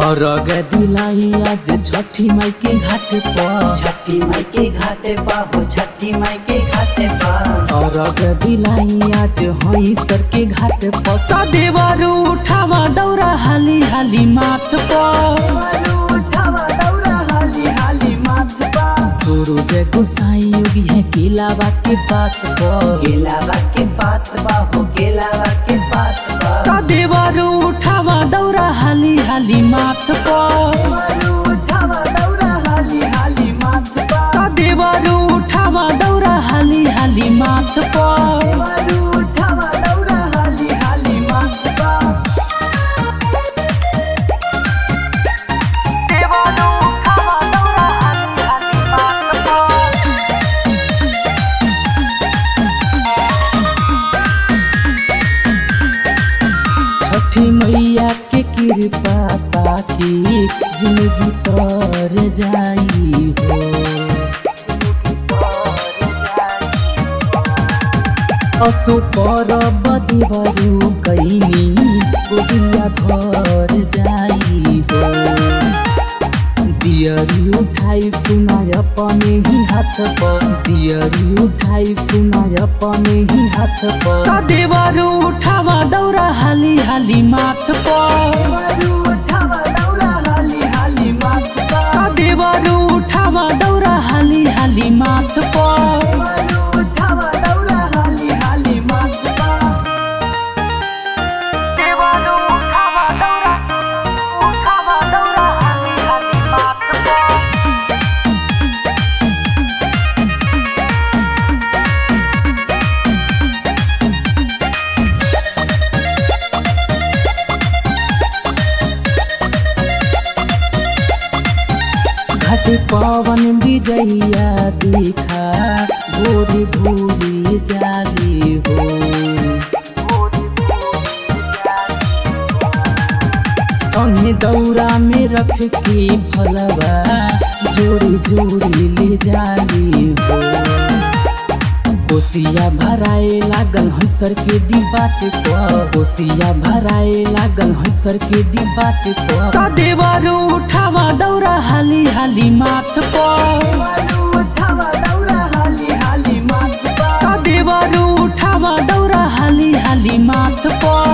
और दिलाई आज छठी माई के घाट पर छठी माई के घाटे पा हो छठी माई के घाटे पा और दिलाई आज हई सर के घाट पर सदेवर उठावा दौरा हाली हाली माथ पर उठावा दौरा हाली हाली माथ पा सूरज गोसाई योगी है केलावा के बात पर केलावा के पात बा हो केलावा के पात बा सदेवर उठावा दौरा हाली हाली माथ पर उठावा दौरा हाली हाली माथ पा सदेवर उठावा दौरा हाली हाली माथ पर उठावा दौरा हाली हाली माथ पा छठी मैया के कृपा ताकि जिंदगी तर जाई हो असु पर बदीबरू कैनी गोदिया घर जाई हो दियरी उठाई सुनाय अपने ही हाथ पर दियरी उठाई सुनाय अपने ही हाथ पर देवर उठावा दौरा हाली हाली माथ पर उठावा दौरा हाली हाली माथ पा देवर उठावा दौरा हाली हाली माथ पर उठावा दौरा हाली हाली माथ पा घाट पवन विजैया देखा भोरी भोरी जाली हो संगे दौरा में रख के फलवा जोड़ी जोड़ी ले जाली हो कोसिया भराए लागल हंसर के डिबाट पर कोसिया भराए लागल हंसर के डिबाट पर देवर उठावा दौरा हाली हाली माथ पर उठावा दौरा हाली हाली माथ पा देवर उठावा दौरा हाली हाली माथ पर